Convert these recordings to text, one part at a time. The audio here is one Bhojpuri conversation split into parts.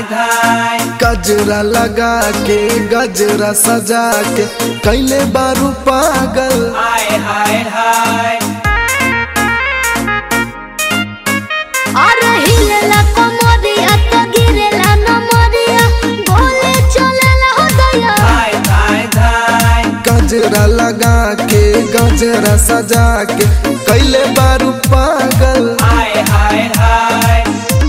धाय गजरा लगा के गजरा सजा के कैले बारू पागल हाय हाय हाय अरे हिलेला कमरिया तो गिरेला नमरिया बोले चलेला हो दया हाय हाय धाय गजरा लगा के गजरा सजा के कैले बारू पागल हाय हाय हाय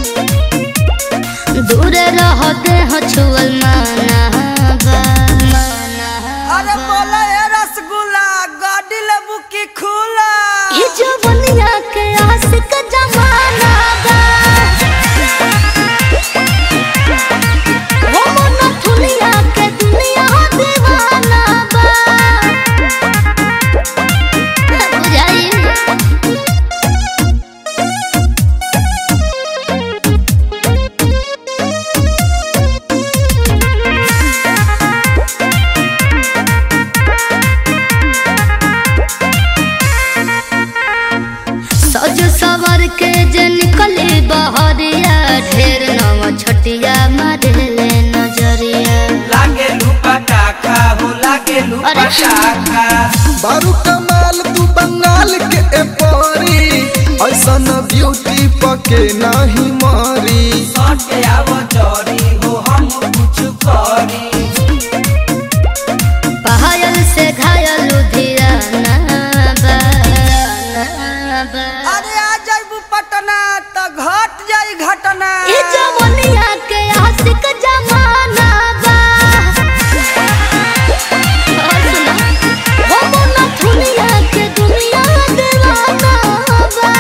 दूर रह दे हो छुअल माना बा माना अरे बोला ये रसगुल्ला गाड़ी लेबू की खुला ये जो बनिया के आशिक जमाना बा वो मना थुलिया के दुनिया दीवाना बा बुझाई सज सवर के जे निकले बहरिया ढेर नव छटिया मारले नजरिया लागे लुपटाखा हो लागे लुपटाखा बारू कमाल तू बंगाल के ए परी ऐसन ब्यूटी पके नाही मारी सटे आव जरी हो हम कुछ करी पायल से घायल लुधियाना बा बा। अरे आ जाइबू पटना तो घट जाई घटना ई जवनिया के आशिक जमाना बा और सुना, हो मोना थुनिया के दुनिया दीवाना बा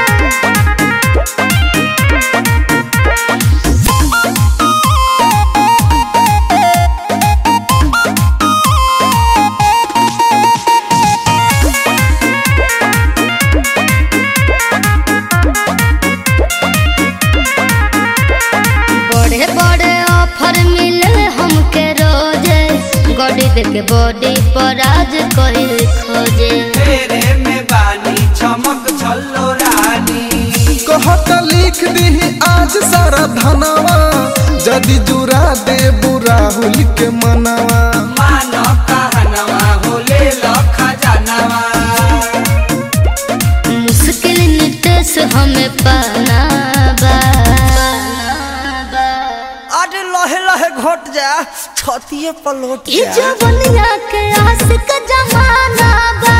बड़े बड़े ऑफर मिले हमके रोजे गॉडी देके बॉडी पर आज कोई खोजे तेरे में बानी चमक छल्लो रानी कहत लिख दी आज सारा धनवा जदि जुरा दे राहुल के मनवा मानो कहनवा हो ले लो खजानवा मुश्किल नितेश हमें पाना बा अरे लहे लहे घोट जा छतिए पलोट ये जा जवनिया के आशिक जमाना बा